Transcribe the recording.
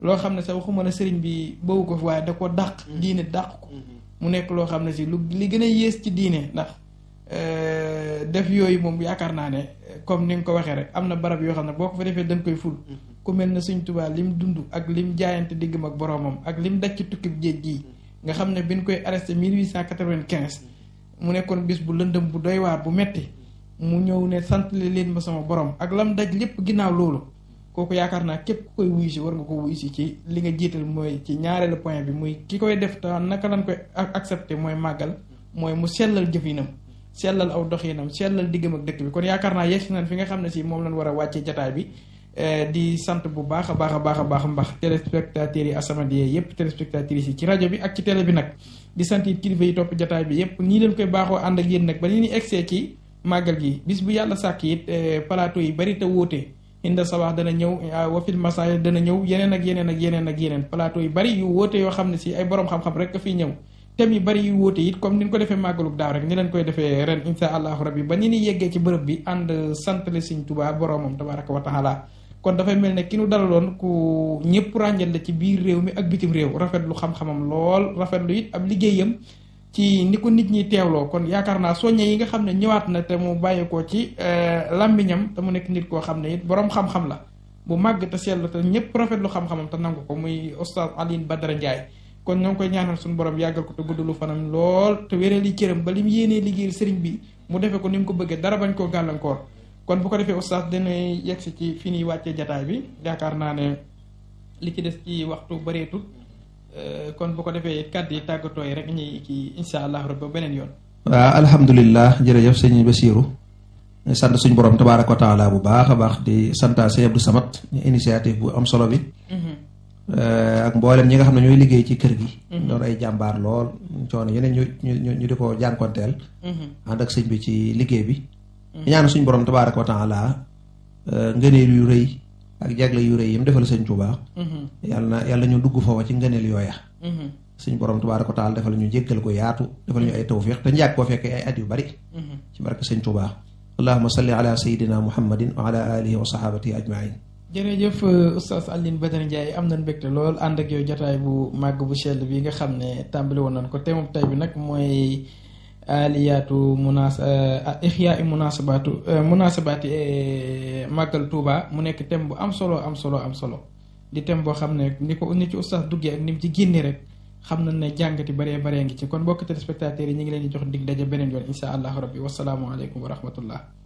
loo xam ne sax waxuma la sëriñ bi bëggu ko fi waaye da ko dàq diine dàq ko mu nekk loo xam ne si lu li gën a yées ci diine ndax def yooyu moom yaakaar naa ne comme ni nga ko waxee rek am na barab yoo xam ne boo ko fa defee dañ koy ful ku mel ne Sëriñ Tuubaa lim dund ak lim jaayante diggam ak boroomam ak lim daj ci tukkib géej gii nga xam ne bi ñu koy arrêté 1895 mu nekkoon bis bu lëndëm bu doy waar bu metti mu ñëw ne sant leen ma sama borom ak lam daj lépp ginnaaw loolu kooku yaakaar naa képp ku koy wuyu si war nga ko wuyu si ci li nga jiital mooy ci ñaareelu point bi muy ki koy def te naka lañ koy accepté mooy màggal mooy mu sellal jëfinam sellal aw doxinam sellal diggam ak dëkk bi kon yaakaar naa yegsi nañ fi nga xam ne si moom lañ war a wàccee jataay bi di sant bu baax a baax a baax a baax mbax téléspectateurs yi As-Samadiyya yëpp téléspectatrices yi ci rajo bi ak ci télé bi nag di sant it kilifa yi topp jataay bi yëpp nii leen koy baaxoo ànd ak yéen nag ba ni ñu egsee ci màggal gi bis bu yàlla sàkk it plateau yi bari te wóote inda sabax dana ñëw wafil masaay dana ñëw yeneen ak yeneen ak yeneen ak yeneen plateau yu bari yu wóote yoo xam ne si ay borom xam-xam rek ka fiy ñëw thèmes yu bari yu wóote it comme ni ñu ko defee màggalug daaw rek ni leen koy defee ren insha allahu rabbi ba ni ni yeggee ci bërëb bi ànd santale Sëriñ Tuubaa boromam tabaraka wa taala kon dafay mel ne ki nu dalaloon ku ñëpp ràññal la ci biir réew mi ak bitim réew rafetlu xam-xamam lool rafetlu it ab liggéeyam ci ni ko nit ñi teewloo kon yaakaar naa soññe yi nga xam ne ñëwaat na te mu bàyyeekoo ci làmmiñam te mu nekk nit koo xam ne it boroom xam-xam la bu màgg te sell te ñëpp rafetlu xam-xamam te nangu ko muy oustaz Alioune Badara Ndiaye kon ñoo ngi koy ñaanal suñu borom yàggal ko te guddalu fanam lool te wéral yi cëram ba li mu yéenee liggéeyal sëriñ bi mu defee ko ni mu ko bëggee dara bañ koo gàllankoor kon bu ko defee oustaz dina yegsi ci fi ñuy wàccee jataay bi yaakaar naa ne li ci des ci waxtu bëreetul kon bu ko defee kàddu yi tàggatoo yi rek ñuy kii insha allah rabbi beneen yoon. waaw alhamdulilah jërëjëf sëñ Basiiru sant suñu borom tabaaraka wa taala bu baax a baax di santaa sëñ Abdou Samad initiative bu am solo bi. ak mboolem ñi nga xam ne ñooy liggéey ci kër gi. doon ay jàmbaar lool coono yeneen ñu ñu ñu di ko jànkonteel. ànd ak sëñ bi ci liggéey bi. ñaan suñu borom tabaaraka wa taala ngëneel yu rëy ak jagle yu rëy yi mu defal sëñ Tuubaa. yàlla na yàlla ñu dugg foofa ci ngëneel yooya. suñu borom tabaaraka wa taala defal ñu jéggal ko yaatu defal ñu ay tawfiq te njàkk koo fekkee ay at yu bari. ci barke sëñ Tuubaa. allahumma salli ala sayyidina muhammadin wa ala alihi wa sahabatihi ajmain jërëjëf oustaz Alioune Badara Ndiaye am nañ mbégte lool ànd ak yow jotaay bu màgg bu sell bi nga xam ne tàmbali woon nañ ko te moom tey bi nag mooy aliyaatu munaas ixyaa i munaasabaatu munaasabaati màggal Touba mu nekk thème bu am solo am solo am solo di thème boo xam ne ni ko ni ci oustaz duggee ak ni mu ci génne rek xam nañ ne jàngati baree baree ngi ci kon mbokk téléspectateurs yi ñu ngi leen di jox dig daje beneen yoon insha allahu rabbi wasalaamualeykum wa rahmatullah